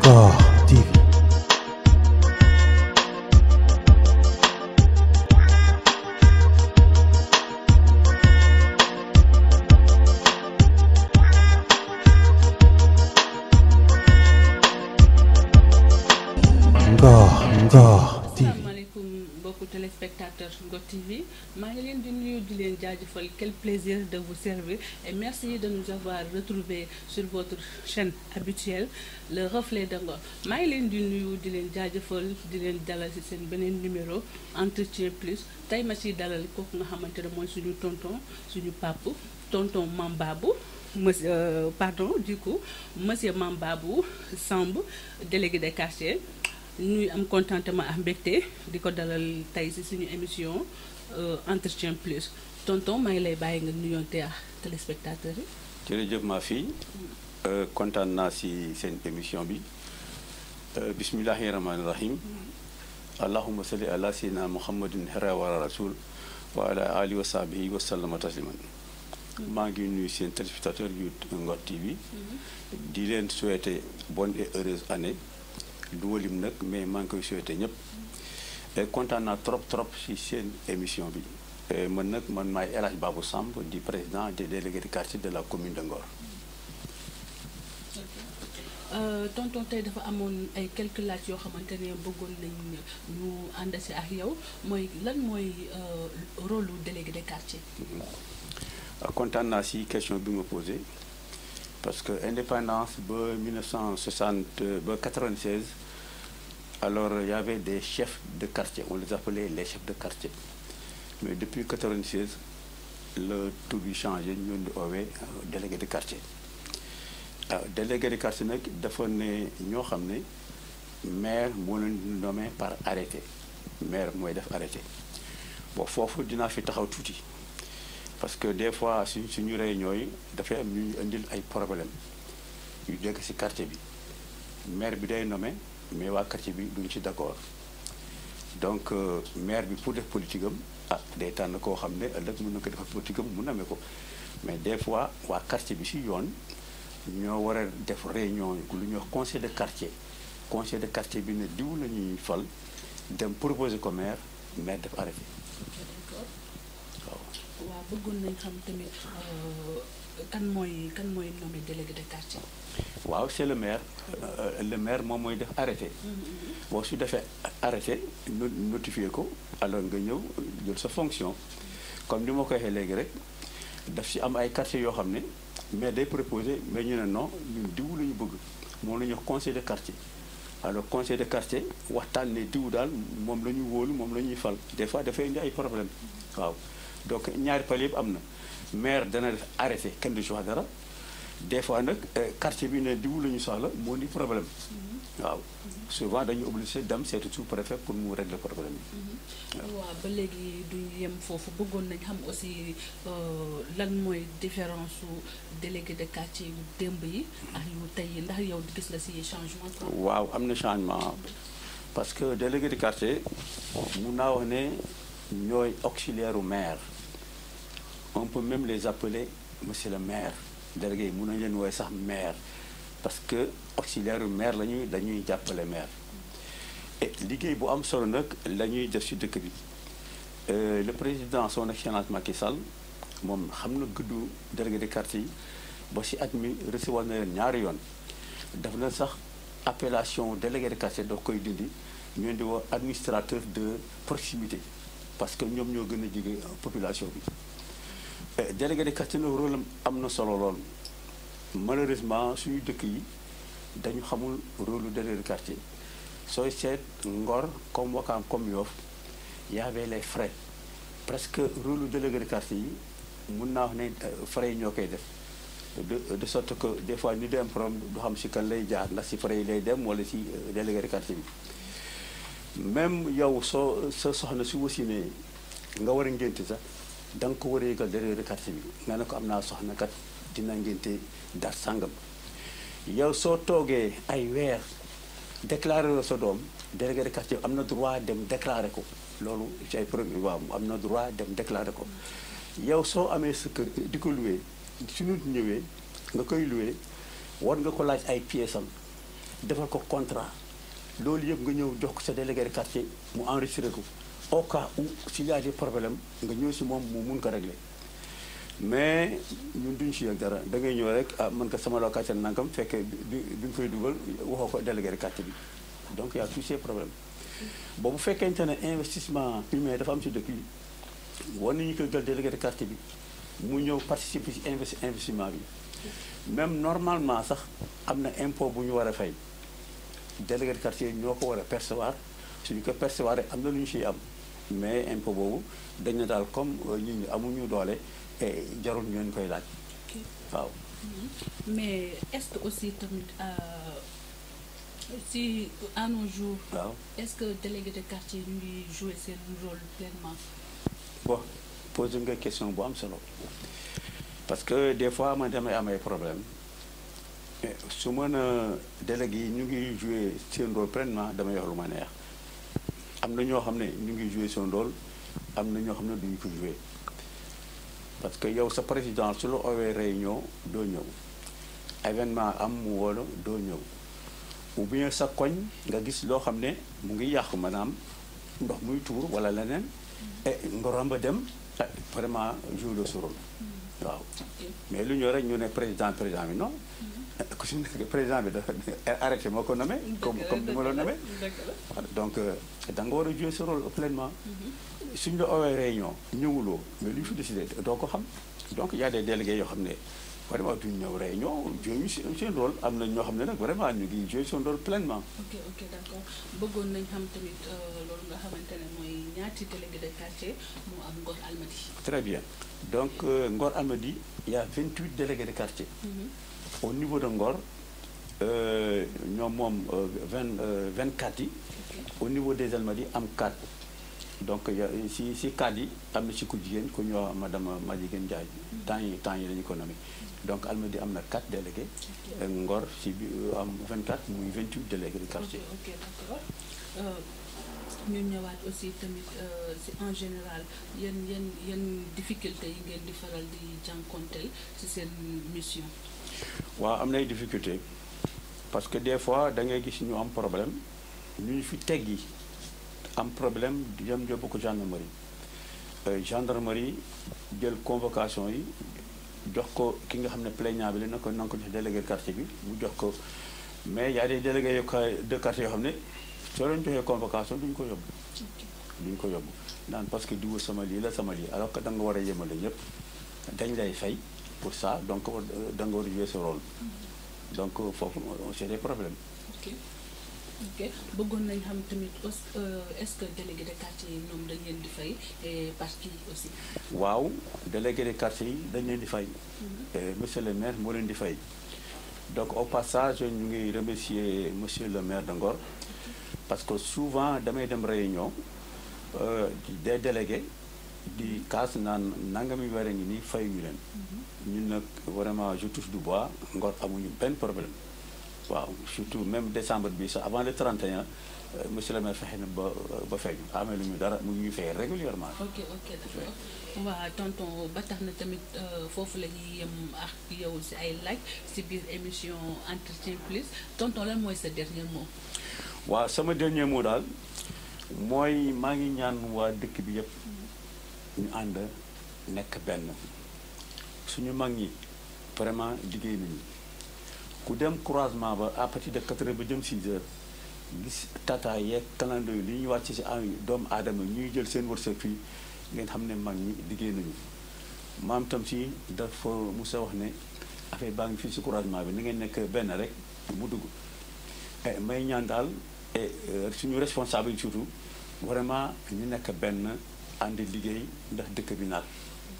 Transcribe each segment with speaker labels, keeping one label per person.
Speaker 1: Ngor TV. Ngor Ngor TV.
Speaker 2: asalaamaaleykum mbokku téléspectateurs Ngor TV maa ngi leen di nuyu di leen jaajëfal quel plaisir de vous servir et merci de nous avoir retrouvés sur votre chaîne habituelle le reflet de Ngor maa ngi leen di nuyu di leen jaajëfal di leen dalal ci seen beneen numéro entretien plus tey ma ciy dalal kooku nga xamante ne mooy suñu tonton suñu pape tonton Mambabou monsieur euh, pardon du coup monsieur Mambabou Samb délégué de quartier ñuy am contentement ak mbégte di ko dalal tey ci suñu émission entretien plus tonton maa ngi lay bàyyi nga nuyoonte ak téléspectateurs yi.
Speaker 3: jërëjëf ma fille kontaan naa si seen émission bi bismillahi rahmaani rahim allahuma salli ala sayyidina muhammadin hera wala rasul wa ala alihi wa sahbihi wa sallama tasliman maa ngi nuyu seen téléspectateur yu Ngor TV di leen souhaiter bonne et heureuse année du walim nag mais maa ngi koy souhaiter ñëpp kontaan naa trop trop si seen émission bi man nag man maay El Hadj Babou Samb di président des délégués de quartier de la commune de Ngor.
Speaker 2: tonton tey dafa amoon ay quelques laaj yoo xamante ne bëggoon nañ ñu ànd si ak yow mooy lan mooy rôle lu délégué de quartier.
Speaker 3: kontaan naa si question bi ma posé parce que indépendance ba 1960 ba 96 alors il y avait des chefs de quartier on les appelait les chefs de quartier mais depuis 96 le tur bi changé ñu di oowee délégué de quartier waaw délégué de quartier nag dafa ne ñoo xam ne maire moo leen nommé par arrêté maire mooy def arrêté bon foofu dinaa fi taxaw tuuti parce que des fois suñ suñu réunion yi dafay am ñu indil ay problème yu dégg ci quartier bi maire bi day nommé mais waa quartier bi duñ ci d'accord donc maire bi pour def politique am ah day tànn koo xam ne ëllëg mën na ko defal politique am mu nommé ko mais des fois waa quartier bi ci yoon ñoo war a def réunion lu ñuy wax conseil de quartier conseil de quartier bi ne diw la ñuy fal dem proposer ko maire maire def arrêté
Speaker 2: waaw bëggoon nañ xam tamit kan mooy kan mooy nommé délégué de quartier.
Speaker 3: waaw c'est le maire le maire moom mooy def arrêté boo su defee arrêté notifié ko alors nga ñëw jël sa fonction comme ni ma ko waxee léegi rek daf ci am ay quartiers yoo xam ne mais day proposé mais ñu ne non ñun diw la ñu bëgg moom la ñuy wax conseil de quartier alors conseil de quartier waxtaan ne diw daal moom la ñu wóolu moom la ñuy fal des fois dafay indi ay problème waaw donc ñaari pal yëpp am na maire dana def arrêté kenn du ci wax dara des fois nag quartier bi ne diw la ñu soxla moo di problème waaw souvent dañu obligé dem seeti sous préfet pour mu régler problème yi
Speaker 2: waaw ba léegi duñu yem foofu bëggoon nañ xam aussi lan mooy différence su délégué de quartier yu démb yi ak yu tey yi ndax yow gis nga ci changement
Speaker 3: waaw am na changement parce que délégué de quartier mun naa wax ne ñooy auxiliaire u maire on peut même les appeler monsieur le maire délégué yi mun nañu leen woowe sax maire parce que auxiliaire u maire la ñuy dañuy jàppale maire et liggéey bu am solo nag la ñuy def ci dëkk bi le président son excellence Macky Sall moom xam na guddu délégué de quartier yi ba ci at mi recevoir na leen ñaari yoon daf na sax appellation délégué de quartier doo koy dindi ñoo di woo administrateur de proximité parce que ñoom ñoo gën a jege population bi délégué de quartier nag rôle am na solo lool malheureusement suñu dëkk yi dañu xamul rôle lu délégué de quartier sooy seet Ngor comme Wakaam comme Yoff y avait les frais presque rôle lu délégué de quartier yi mun naa wax ne frais yi ñoo koy def de de sorte que des fois ñu dem problème du xam si kan lay jaar ndax si frais yi lay dem wala si délégué de quartier bi même yow soo sa soxna si wasinee nga war a ngénte sax da nga ko war a yëgal délégué de quartier bi nga ne ko am naa soxna kat dina ngénte dar sàngam yow soo toogee ay weer déclaré la sa doom délégué de quartier am na droit dem déclaré ko loolu ci ay problème waaw am na droit dem déclaré ko yow soo amee sa kër di ko loué su nit ñëwee nga koy loué war nga ko laaj ay pièces am defal ko contrat loolu yëpp nga ñëw jox ko sa délégué de quartier mu enregistré ko au cas où s'il y a des problèmes nga ñëw si moom mu mun ko régler mais ñun duñ si yëg dara da ngay ñëw rek ah man ko sama locataire nangam fekkee bi bi nga koy dugal waxoo ko délégué de quartier bi donc y a tous ces problèmes boobu fekkente ne investissement humain dafa am si dëkk yi war nañu ko jël délégué de quartier bi mu ñëw participer si investi investissement bi même normalement sax am na impôt bu ñu war a fay délégué de quartier ñoo ko war a percevoir suñu ko percevoir rek am na lu ñu siy am mais impôt boobu dañ na daal comme ñi ñi amuñu doole et jarul ñu leen koy laaj waaw
Speaker 2: mais est-ce que aussi tamit si à nos jours
Speaker 3: waaw
Speaker 2: est-ce que délégué de quartier ñu ngi jouer seen rôle pleinement
Speaker 3: bon posé nga question bu am solo parce que des fois man damay am ay problème su mën a délégué yi ñu ngi jouer seen rôle pleinement damay wax lu ma neex am na ñoo xam ne ñu ngi jouer seen rôle am na ñoo xam ne duñu ko jouer parce que yow sa président su la owee réunion doo ñëw événement am mu woola doo ñëw ou bien sa koñ nga gis loo xam ne mu ngi yàqu maanaam ndox muy tuur wala leneen et nga romb dem vraiment jouer le rôle waaw mais lu ñëw rek ñu ne président président bi non ku si nekk président bi dafa arrêté moo ko nommé comme comme ni ma la nommé donc da nga war a jouer ce rôle pleinement suñ la owee réunion ñëwuloo mais lu ñu fi décidé doo ko xam donc y a des délégués yoo xam ne vraiment duñ ñëw réunion joué seen rôle am na ñoo xam ne nag vraiment ñu ngi joué seen rôle pleinement
Speaker 2: ok ok d'accord bëggoon nañ xam tamit loolu nga xamante ne mooy ñaati délégué de quartier moo am Ngor Almadies
Speaker 3: très bien donc Ngor Almadies y a 28 délégués de quartier au niveau de Ngor ñoom moom vingt vingt quatre yi au niveau des Almadies am 4 donc si si 4 yi am na si ku jigéen ku ñoo madame Madjiguène Ndiaye temps yi temps yi la ñu ko nommé donc Almadies am na 4 délégués Ngor si bi am 24 muy 28 délégués de quartier
Speaker 2: ok d'accord ñu ñëwaat aussi tamit si en général yan yan yan difficulté yi ngeen di faral di jànkonteel ci seen mission
Speaker 3: waaw am nay difficulté parce que des fois da ngay gis ñu am problème ñu ñu fi teggi am problème di dem yóbbu ko gendarmerie gendarmerie jël convocation yi jox ko ki nga xam ne plaignant bi la na ko na ko jox délégué de quartier bi mu jox ko mais y a des délégués de quartier yoo xam ne soo leen joxee convocation duñu ko yóbbu duñu ko yóbbu naan parce que diwu sama lii la sama lii alors que da nga war a yemale ñëpp dañ lay fay pour ça donc da nga war a jouer ce rôle donc foofu c'est des problèmes
Speaker 2: ok ok bëggoon nañ xam tamit est-ce que délégué de quartier yi ñoom dañ leen di fay et parce que aussi
Speaker 3: waaw délégué de quartier yi dañ leen di fay monsieur le maire moo leen di fay donc au passage ñu ngi remercier monsieur le maire de Ngor parce que souvent damay dem réunion des délégués di kaas naan nangami weer a ngi nii fay ñu leen ñun nag vraiment je touche du bois Ngor amuñu benn problème waaw surtout même décembre bi sax avant le 31 monsieur le maire fexe na ba ba feeñ amee lu ñu dara mu ngi ñuy fay régulièrement
Speaker 2: ok ok d'accord waaw tonton ba tax na tamit foofu la ñuy yem ak yow si ay laaj si biir émission entretien plus tonton lan mooy sa dernier mot
Speaker 3: waaw sama dernier mot daal mooy maa ngi ñaan waa dëkk bi yëpp ñu ànd nekk benn suñu mag ñi vraiment liggéey nañu ku dem croisement ba à partir de 4 heures ba jëm 6 heures gis tata yeeg calando yi li ñuy wàcc si ay doomu aadama ñuy jël seen wërsëg fii ngeen xam ne mag ñi liggéey nañu maam tam si dafa musa wax ne affaire baa ngi fii si croisement bi ni ngeen nekk benn rek mu dugg may ñaan daal et suñu responsable yi surtout vraiment ñu nekk benn ànd liggéey ndax dëkk bi naat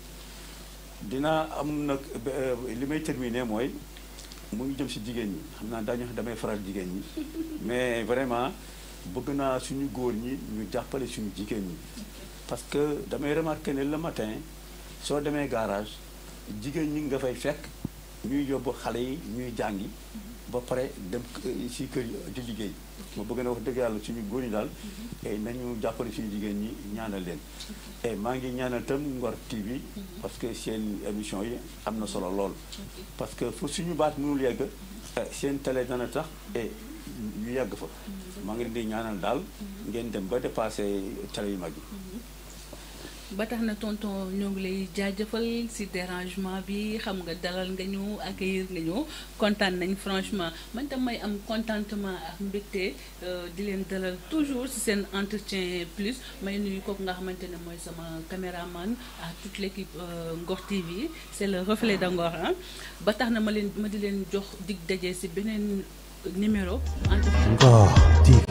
Speaker 3: dina am nag li may terminer mooy mu ngi jëm si jigéen ñi xam naa daañu damay faral jigéen ñi mais vraiment bëgg naa suñu góor ñi ñu jàppale suñu jigéen ñi parce que damay remarquer ne le matin soo demee garage jigéen ñi nga fay fekk ñuy yóbbu xale yi ñuy jàngi ba pare dem si kër di liggéey ma bëgg na wax dëgg yàlla suñu góor ñi daal nañu jàppale suñu jigéen ñi ñaanal leen et maa ngi ñaanal tam Ngor TV parce que seen émission yi am na solo lool parce que fu suñu baat mënul yegg seen télé dana tax et ñu yàgg fa maa ngi leen di ñaanal daal ngeen dem ba dépassé télé yu mag yi
Speaker 2: ba tax na tonton ñoo ngi lay jaajëfal ci dérangement bi xam nga dalal nga ñu accueillir nga ñu kontaan nañ franchement man tam may am contentement ak mbégte di leen dalal toujours ci seen entretien plus may nuyu kooku nga xamante ne mooy sama caméraman à toute l'équipe Ngor TV c'est le reflet de Ngor ah ba tax na ma leen ma di leen jox dig daje ci beneen numéro entretien
Speaker 1: Ngor TV